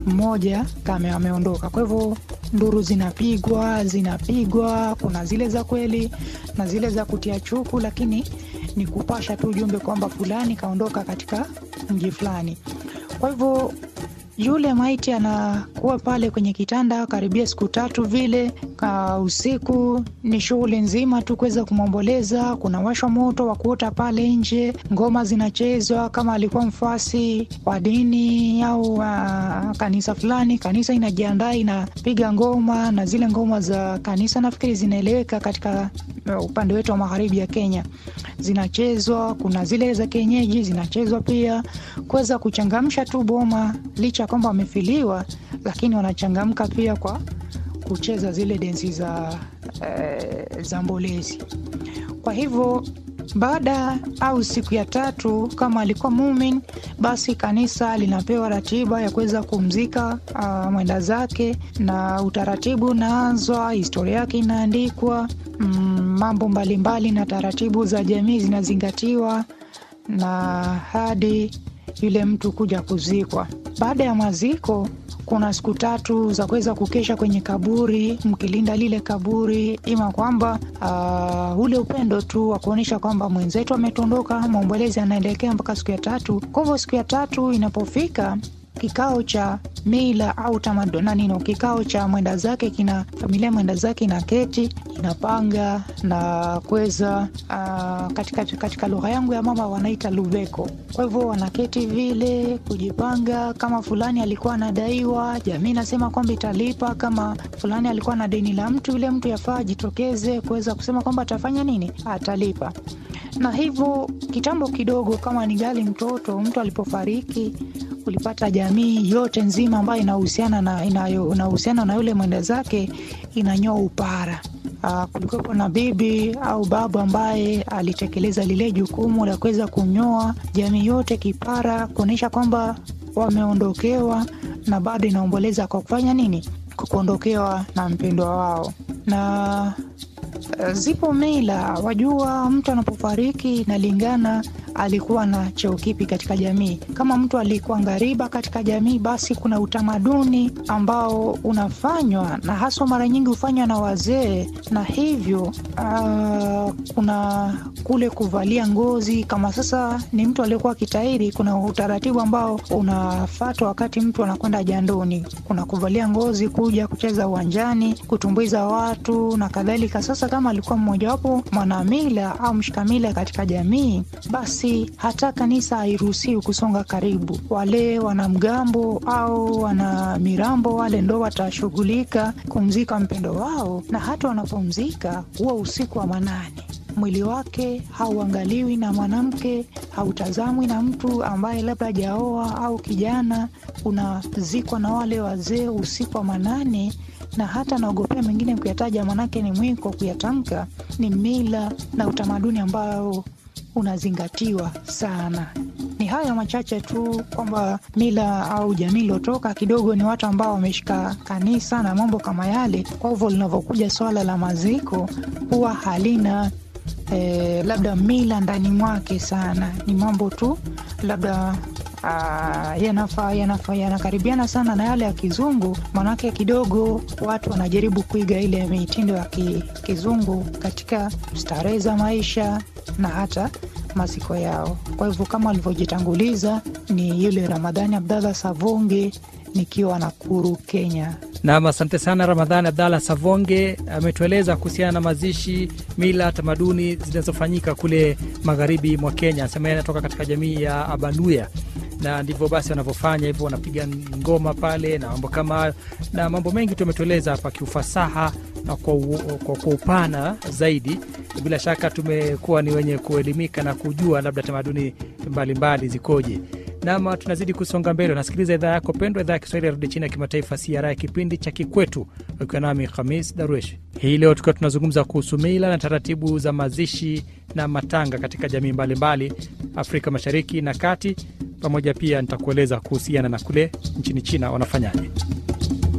mmoja kama ameondoka. Kwa hivyo nduru zinapigwa zinapigwa, kuna zile za kweli na zile za kutia chuku, lakini ni kupasha tu ujumbe kwamba fulani kaondoka katika mji fulani. Kwa hivyo yule maiti anakuwa pale kwenye kitanda karibia siku tatu vile. Ka usiku ni shughuli nzima tu kuweza kumwomboleza. Kuna washwa moto wa kuota pale nje, ngoma zinachezwa. Kama alikuwa mfuasi wa dini au uh, kanisa fulani, kanisa inajiandaa inapiga ngoma, na zile ngoma za kanisa nafikiri zinaeleweka katika uh, upande wetu wa magharibi ya Kenya zinachezwa. Kuna zile za kienyeji zinachezwa pia, kuweza kuchangamsha tu boma, licha ya kwamba wamefiliwa, lakini wanachangamka pia kwa kucheza zile densi za, eh, za mbolezi. Kwa hivyo baada au siku ya tatu, kama alikuwa mumin, basi kanisa linapewa ratiba ya kuweza kumzika uh, mwenda zake, na utaratibu unaanzwa, historia yake inaandikwa, mm, mambo mbalimbali na taratibu za jamii zinazingatiwa na hadi yule mtu kuja kuzikwa. Baada ya maziko kuna siku tatu za kuweza kukesha kwenye kaburi mkilinda lile kaburi, ima kwamba uh, ule upendo tu wa kuonyesha kwamba mwenzetu ametondoka, maombolezi anaelekea mpaka siku ya tatu. Kwa hivyo siku ya tatu inapofika kikao cha mila au tamaduni nino, kikao cha mwenda zake kina familia mwenda zake ina keti inapanga na kuweza uh, katika, katika lugha yangu ya mama wanaita luveko. Kwa hivyo wanaketi vile kujipanga, kama fulani alikuwa anadaiwa, jamii nasema kwamba italipa. Kama fulani alikuwa na deni la mtu, yule mtu yafaa ajitokeze kuweza kusema kwamba atafanya nini, atalipa na hivyo kitambo kidogo, kama ni gali mtoto mtu alipofariki ulipata jamii yote nzima ambayo inahusiana na inahusiana na yule mwenda zake inanyoa upara. Uh, kulikuwepo na bibi au babu ambaye alitekeleza lile jukumu la kuweza kunyoa jamii yote kipara, kuonyesha kwamba wameondokewa na bado inaomboleza kwa kufanya nini, kwa kuondokewa na mpendwa wao na zipo mila, wajua, mtu anapofariki inalingana alikuwa na cheo kipi katika jamii. Kama mtu alikuwa ngariba katika jamii, basi kuna utamaduni ambao unafanywa na haswa mara nyingi hufanywa na wazee, na hivyo uh, kuna kule kuvalia ngozi. Kama sasa ni mtu aliyekuwa kitairi, kuna utaratibu ambao unafatwa wakati mtu anakwenda jandoni, kuna kuvalia ngozi, kuja kucheza uwanjani, kutumbuiza watu na kadhalika. Sasa kama alikuwa mmojawapo mwanamila au mshikamila katika jamii, basi hata kanisa hairuhusiwi kusonga karibu. Wale wanamgambo au wana mirambo wale ndo watashughulika kumzika mpendo wao, na hata wanapomzika huwa usiku wa manane. Mwili wake hauangaliwi na mwanamke, hautazamwi na mtu ambaye labda hajaoa au kijana. Unazikwa na wale wazee usiku wa manane na hata naogopea mengine kuyataja, manake ni mwiko kuyatamka. Ni mila na utamaduni ambao unazingatiwa sana. Ni hayo machache tu kwamba mila au jamii iliotoka kidogo ni watu ambao wameshika kanisa na mambo kama yale. Kwa hivyo linavyokuja swala la maziko huwa halina eh, labda mila ndani mwake sana, ni mambo tu labda Uh, yanafaa yanafaa yanakaribiana sana na yale ya kizungu, manake kidogo watu wanajaribu kuiga ile mitindo ya ki, kizungu katika starehe za maisha na hata maziko yao. Kwa hivyo kama alivyojitanguliza ni yule Ramadhani Abdallah Savonge nikiwa Nakuru, Kenya. Nam, asante sana Ramadhani Abdallah Savonge ametueleza kuhusiana na mazishi, mila, tamaduni zinazofanyika kule magharibi mwa Kenya. Anasema yeye anatoka katika jamii ya Abaluya na ndivyo basi wanavyofanya hivyo, wanapiga ngoma pale na mambo kama hayo, na mambo mengi tu ametueleza hapa kiufasaha na kwa, kwa, kwa upana zaidi. Bila shaka tumekuwa ni wenye kuelimika na kujua labda tamaduni mbalimbali zikoje. Nama tunazidi kusonga mbele, unasikiliza idhaa yako pendwa, idhaa ya Kiswahili ya redio chini ya kimataifa CRI, kipindi cha Kikwetu, ukiwa nami Khamis Darwesh. Hii leo tukiwa tunazungumza kuhusu mila na taratibu za mazishi na matanga katika jamii mbalimbali mbali, Afrika Mashariki na Kati, pamoja pia nitakueleza kuhusiana na kule nchini China wanafanyaje.